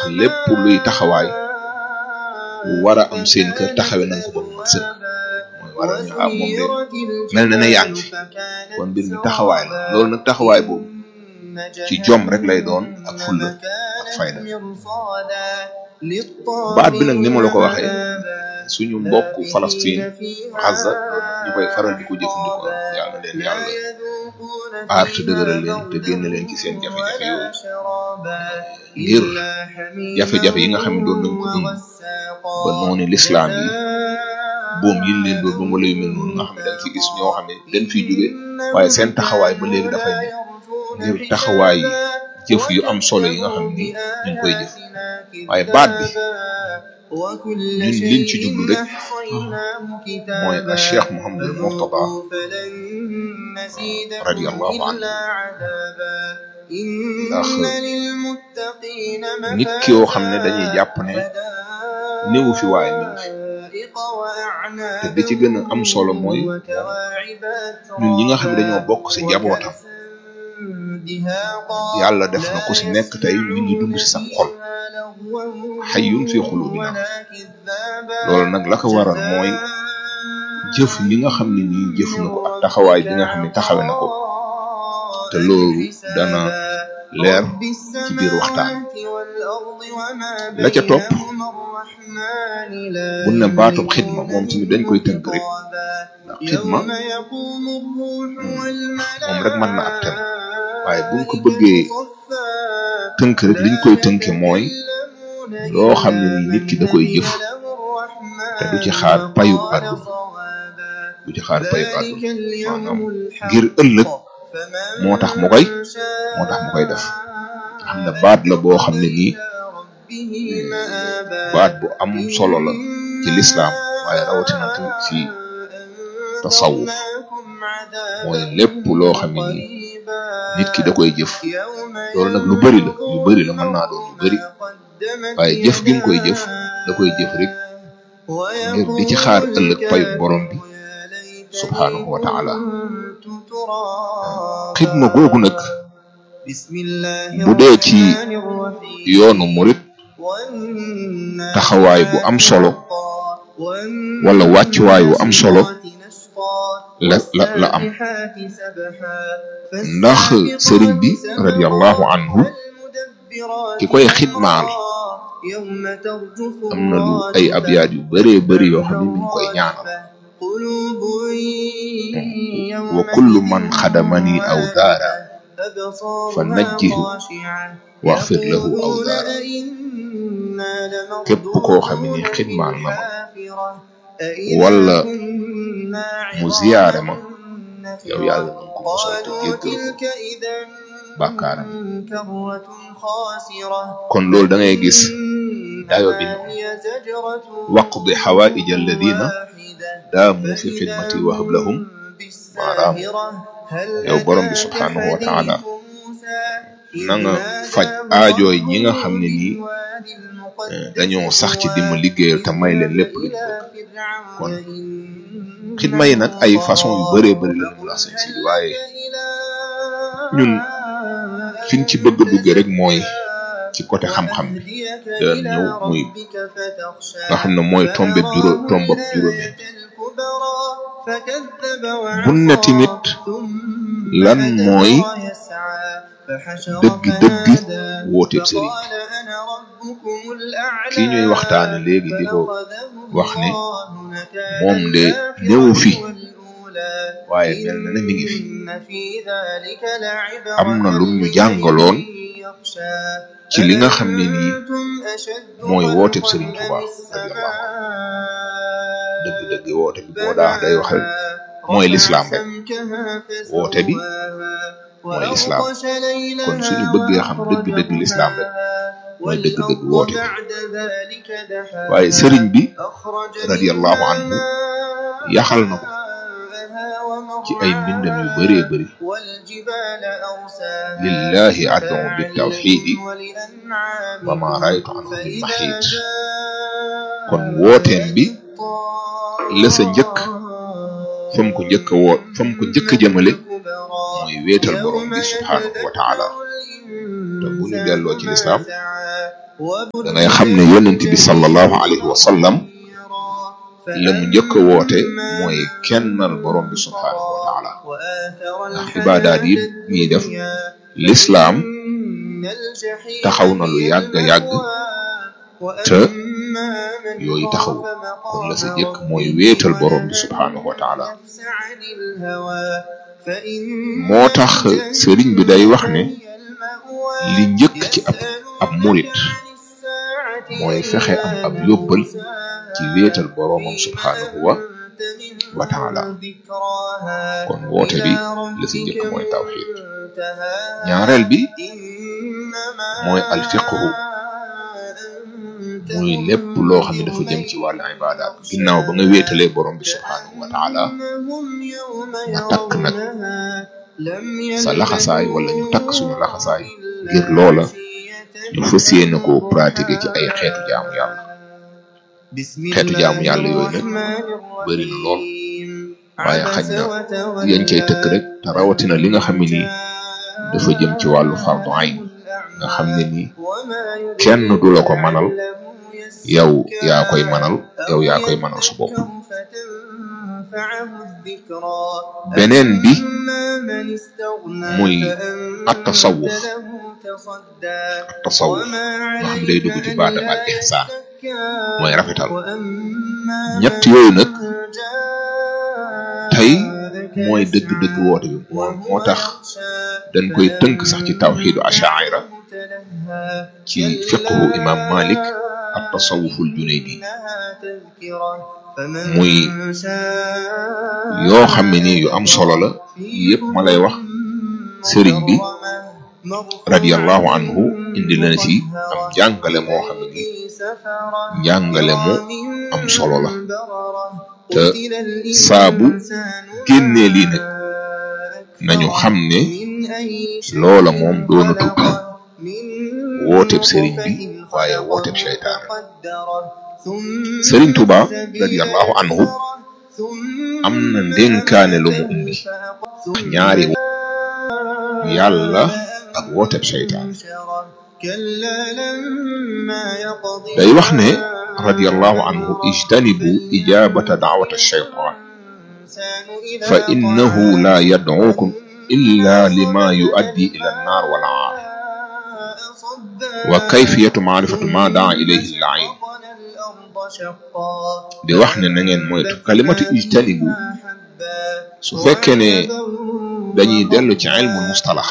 lépp luy taxawaay war a am seen kër taxawe nañ ko ba mu mat sëkk mooy waral ñu am moom de mel na ne yaa ngi fi kon mbir mi taxawaay la loolu nag taxawaay boobu ci jom rek lay doon ak fulla ak fayda baat bi nag ni ma la ko waxee suñu mbokk Palestine Gaza ñu koy faral di ko jëfandikoo yàlla leen yàlla aar te dëgëral leen te génn leen ci seen jafe-jafe yooyu ngir jafe-jafe yi nga xam ne doon nañ ko dund ba noonu lislaam yi boom yi leen doon ba wala yu mel noonu nga xam ne dañ fi gis ñoo xam ne dañ fiy jóge waaye seen taxawaay ba léegi dafay ne ngir taxawaay jëf yu am solo yi nga xam ni ñu ngi koy jëf waaye baat bi ñun liñ ci jublu rek mooy a cheikh Mouhamadul Mourtada radiyallahu anhu ndax nit ki yoo xam ne dañuy jàpp ne néewu fi waaye mi ngi fi te bi ci gën a am solo mooy ñun ñi nga xam ne dañoo bokk ci njabootam yàlla def na ku ci nekk tey mi ngi dund ci sa xol xayyun fi xulubina loolu nag la ko waral mooy jëf li nga xam ne nii jëf na ko ak taxawaay bi nga xam ne taxawe na ko te loolu dana leer ci biir waxtaan la ca topp bu ne baatub xidma moom tamit dañ koy tënk rek ndax xidma moom rek mën na ab ten waaye buñ ko bëggee tënk rek liñ koy tënke mooy loo xam ne nii nit ki da koy jëf te du ci xaar payub àdduna du ci xaar payub àdduna maanaam ngir ëllëg moo tax mu koy moo tax mu koy def xam ne baat la boo xam ne nii baat bu am solo la ci lislaam waaye rawatina tamit ci tasawuf mooy lépp loo xam ne nii nit ki da koy jëf loolu nag lu bari la lu bari la mën naa doon lu bari waaye jëf gi mu koy jëf da koy jëf rek ngir di ci xaar ëllëg payu borom bi subhaanahu wa taala xidma googu nag bu dee ci yoonu murit taxawaay bu am solo wala wàccuwaay bu am solo la la la am ndax sëriñ bi radiyallahu anhu ki koy xidmaal am na lu ay abyaat yu bëree bëri yoo xam ne mi ngi koy ñaanal wa kullu man xadamani aw daara fa najjihu waxfir lahu aw daara képp koo xam ne xidmaal na ma wala mu ziyaare ma yow yàlla na ko mosal te jéggal ko bàkkaaram kon loolu da ngay gis dayo bi waqdi xawaaij alladina daamu fi xidmati wahab lahum maanaam yow borom bi subhanahu wa taala na nga faj aajooy ñi nga xam ne nii dañoo sax ci di ma liggéeyal te may leen lépp luñ bëgg kon xidma yi nag ay façon yu bëree bëri la ñu la seen si waaye ñun fiñ ci bëgg a dugge rek mooy ci côté xam-xam bi daan ñëw muy nga xam ne mooy tombe juróom tombab juróomi bu ne tamit lan mooy dëgg dëgg wooteeb sëriñ kii ñuy waxtaane léegi di ko wax ne moom de néewu fi waaye mel na ne mi ngi fi am na lu ñu jàngaloon ci li nga xam ne nii mooy wooteeb sëriñ Tuubaa radiyallahu dëgg-dëgg woote bi boo daa day wax rek mooy lislaam rek woote bi mooy lislaam kon suñu bëggee xam dëgg-dëgg lislaam rek mooy dëgg-dëgg woote bi waaye sëriñ bi radiyallahu anhu yaxal na ko ci ay mbindam yu bëree bëri lillahi ad'u bi tawxidi wa ma raytu anhu min maxiid kon wooteem bi la sa njëkk fam ko njëkk a woot fam ko njëkk a jëmale mooy wéetal borom bi subhaanahu wa taala te bu ñu delloo ci lislaam da ngay xam ne yonent bi sallallahu alayhi wa sallam la mu njëkk a woote mooy kennal borom bi subhaanahu wa taala ndax ibaadaat yi ñuy def lislaam taxaw na lu yàgg yàgg te yooyu taxaw kon la sa jëkk mooy wéetal borom bi subhaanahu wa taala moo tax sëriñ bi day wax ne li njëkk ci ab ab murit mooy fexe am ab yóbbal ci wéetal boroomam subhaanahu wa wa taala kon woote bi la si njëkk mooy tawxid ñaareel bi mooy alfiqhu muy lépp loo xam ne dafa jëm ci wàllu ibaadaat ginnaaw ba nga wéetalee borom bi subhaanahu wa taala nga takk nag sa laxasaay wala ñu takk suñu laxasaay ngir loola ñu fas yéene ko pratiquer ci ay xeetu jaamu yàlla xeetu jaamu yàlla yooyu nag bëri na lool waaye xaj na yéen cay tëkk rek te rawatina li nga xam ne nii dafa jëm ci wàllu fardu ayn nga xam ne nii kenn du la ko manal yow yaa koy manal yow yaa koy manal su bopp beneen bi muy at tasawuf at tasawuf nga xam day dugg ci baatam al ihsaan mooy rafetal ñett yooyu nag tey mooy dëgg-dëgg woote bi moo tax dañ koy tënk sax ci tawxiidu ashaira ci fiqhu imam malik ak tasawuful junaydi muy yoo xam ne nii yu am solo la yëpp ma lay wax sëriñ bi radiyallahu anhu indi na ci am njàngale moo xam ne nii njàngale mu am solo la te saabu génnee lii nag nañu xam ne loola moom doona tudd wooteeb sëriñ bi waaye wooteeb seytaane sëriñ Tuba radiyallahu anhu am na ndénkaane lu mu indi ñaari yàlla ak wooteeb seytaane day wax ne radiyallahu anhu ijtanibu ijabata da'wata shaytan fa innahu la yad'ukum illa lima yuaddi ila an-nar wal 'ar wa kayfiyatu ma'rifati ma da'a ilayhi al-'ayn di wax ne na ngeen moytu kalimatu ijtanibu su fekkee ne dañuy dellu ci ilmul mustalax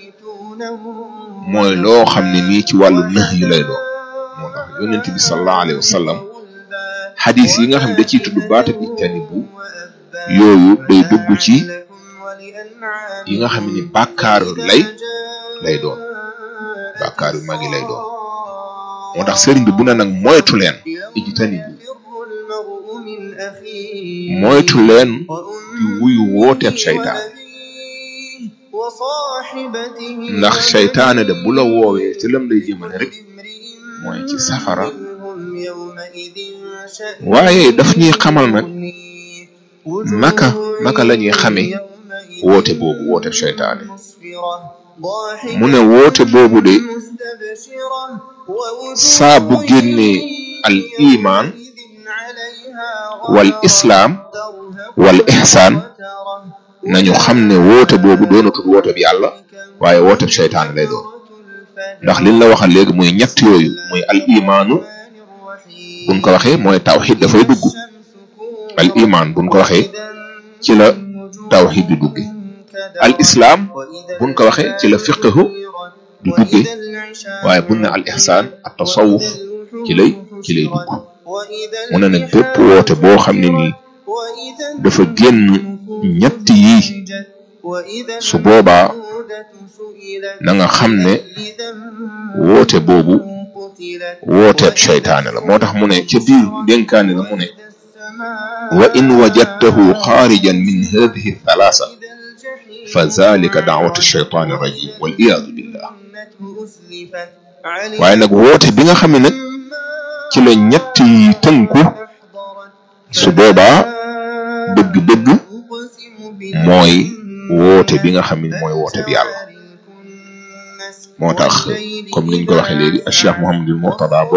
mooy loo xam ne nii ci wàllu nëx yu lay doon moo tax yonent bi sallallahu alayhi wa sallam xadis yi nga xam da ciy tudd baata ijtanibu yooyu day dugg ci yi nga xam ni bàkkaar lay lay doon bàkkaar yu mag yi lay doon moo tax sëriñ bi bu ne nag moytu leen ijtanibu moytu leen di wuyu wooteeb seytaan ndax seytaane de bu la woowee ci lam lay jëmale rek mooy ci safara waaye daf ñuy xamal nag naka naka la ñuy xamee woote boobu woote seytaane mu ne woote boobu de saa bu génnee al iman wal islaam wal ihsaan nañu xam ne woote boobu doonatul woote bi yàlla waaye woote bi seytaane lay doon ndax liñ la waxal léegi muy ñett yooyu muy al imaanu buñ ko waxee mooy tawxid dafay dugg al imaan buñ ko waxee ci la tawxid di dugge al islaam buñ ko waxee ci la fiqhu di dugge waaye buñ ne al ihsaan at tasawuf ci lay ci lay dugg mu ne nag bépp woote boo xam ne nii dafa génn ñett yii su boobaa na nga xam ne woote boobu wooteeb seytaane la moo tax mu ne ca biir dénkaane la mu ne wa in wajadtahu xaarijan min hadihi thalaasa fa zalika daawatu sheytaani rajim wal iyaadu billah waaye nag woote bi nga xam ne nag ci la ñett yi tënku su boobaa dëgg-dëgg mooy woote bi nga xam ne mooy woote bi yàlla moo tax comme niñ ko waxee léegi Cheikh Mouhamadul Mourtada